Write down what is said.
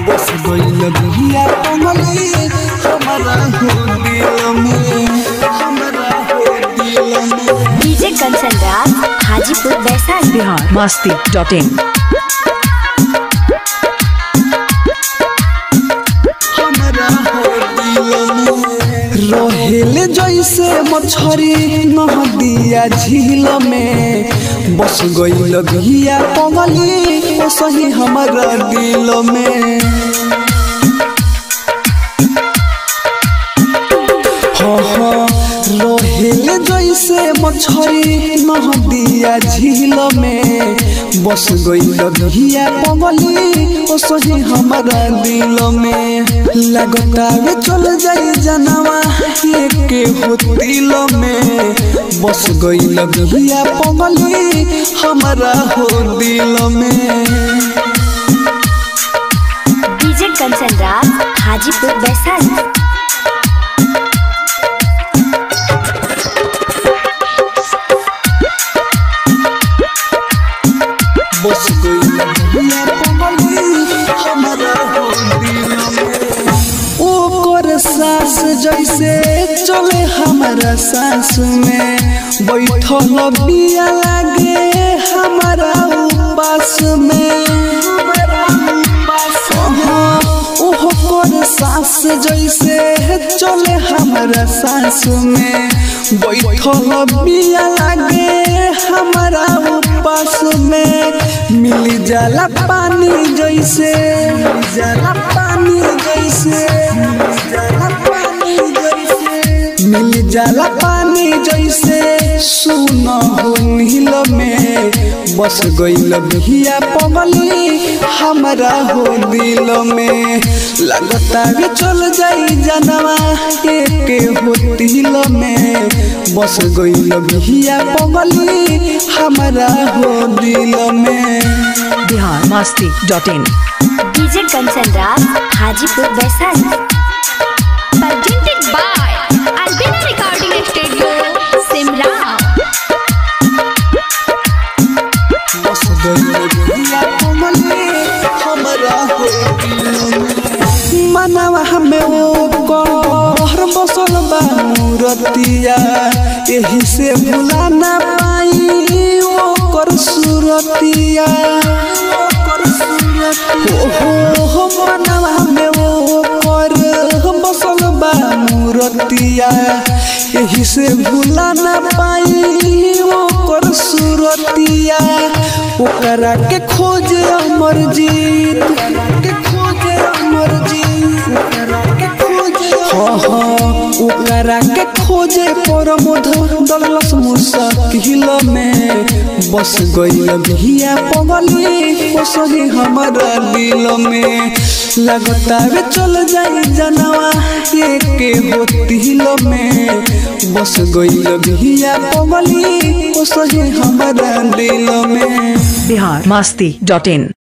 बस गइल बिया पगली हमारा हो दिल में हमारा हो दिल में DJ Kanchan Raj Hajipur Vaishali Bihar Masti dot in हमरा हो दिल में रहेले जैसे मछरी नदिया झील में बस गइल बिया पगली ओ सही हमारा दिल में हाँ हाँ रहेले जैसे मछरी नदिया झील में बस गइल बिया पगली ओ सही हमारा दिल में लगता वे चल जाई जनवा के हो दिल में बस गइल बिया पगली हमारा हो दिल में डीजे कंचन राज हाजीपुर वैशाली बस गइल बिया पगली हमारा हो दिल में ओकर सास जैसे चले हमारा सास में बैठल बिया लागे हमारा उपास में हाँ, ओकर सास जैसे चले हमारा सास में बैठल बिया लागे हमारा उपास में मिल जाला पानी जैसे मिल जाला पानी जैसे मिल जाला पानी जैसे मिल जाला पानी जैसे सुन हो नील में बस गइल बिया पगली हमारा हो दिल में लगता भी चल जाई जनवा एक हो दिल में बस गइल बिया पगली हमारा हो दिल में Bihar Masti dot in DJ Kanchan Raj Hajipur Vaishali presented by Albina Recording Studio, Simra. बस गइल बिया पगली हमारा हो दिल में मनवा हमें वो कहर बसल बा मूरतिया यही से भुला ना पाई ओकर सूरतिया ओकर सूरतिया हो हो मनवा हमें वो कर बसल बा मूरतिया यही से भुला ना पाई ओकर सूरतिया ओकरा के खोजे अमर जीत के खोजे अमर जीत ओकरा के खोजे हाँ हाँ ओकरा के खोजे परमोध दलस मुसाकिल में बस गइल बिया पगली ओसही हमारा दिल में लगता वे चल जाई जनवा के हो दिल में बस गइल बिया पगली ओसही हमारा दिल में बिहार मस्ती डॉट इन